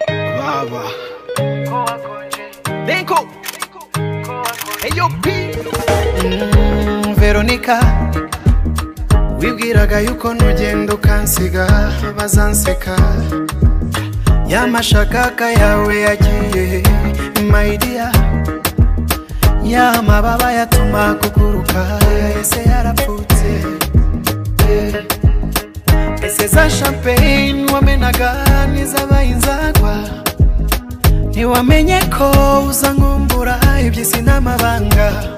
baba Denko Eyo P Mm, Veronica wibwiraga yuko nugenda ukansiga bazanseka yamashakaka yawe yagiye maidiya yamababa yatuma kuguruka ese yarapfutse ese za champagne wamenaga n'izabaye inzagwa ntiwamenye ko uza nkumbura ibyo sinamabanga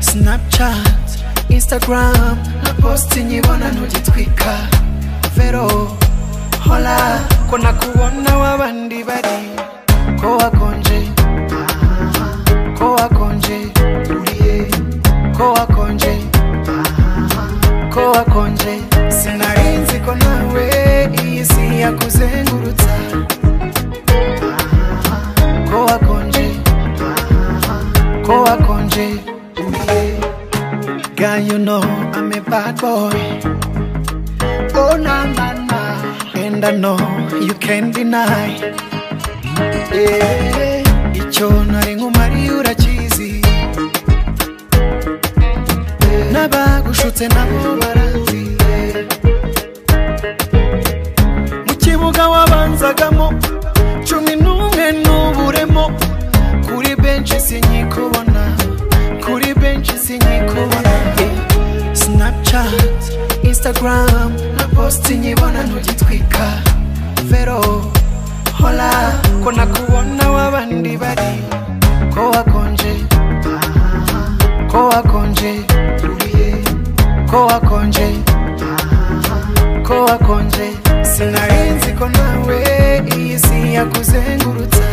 snapchat instagram na posti nyibona ntugitwika vero hola ko nakubona w'abandi bari ko wakonje aha, ko wakonje uriye ko wakonje aha, ko wakonje sinarinzi ko nawe iyi si yakuzengurutsa aha, ko wakonje aha, ko wakonje uriye Girl, you know I'm a bad boy. Oh, na na na. And I know you can't deny. Yeah. Icyo nari nkumariye urakizi. N'abagushutse nabo barazi. Mu kibuga wabanzagamo cumi n'umwe n'uburemo. Kuri benshi sinyikubona. Kuri benshi sinyikubona. Yeah. Snapchat, Instagram na posti nyibona ntugitwika. Vero, hola ko nakubona w'abandi bari. Ko wakonje, aha, ko wakonje, uriye, ko wakonje, aha, ko wakonje. Sinarinzi ko nawe iyi si yakuzengurutsa.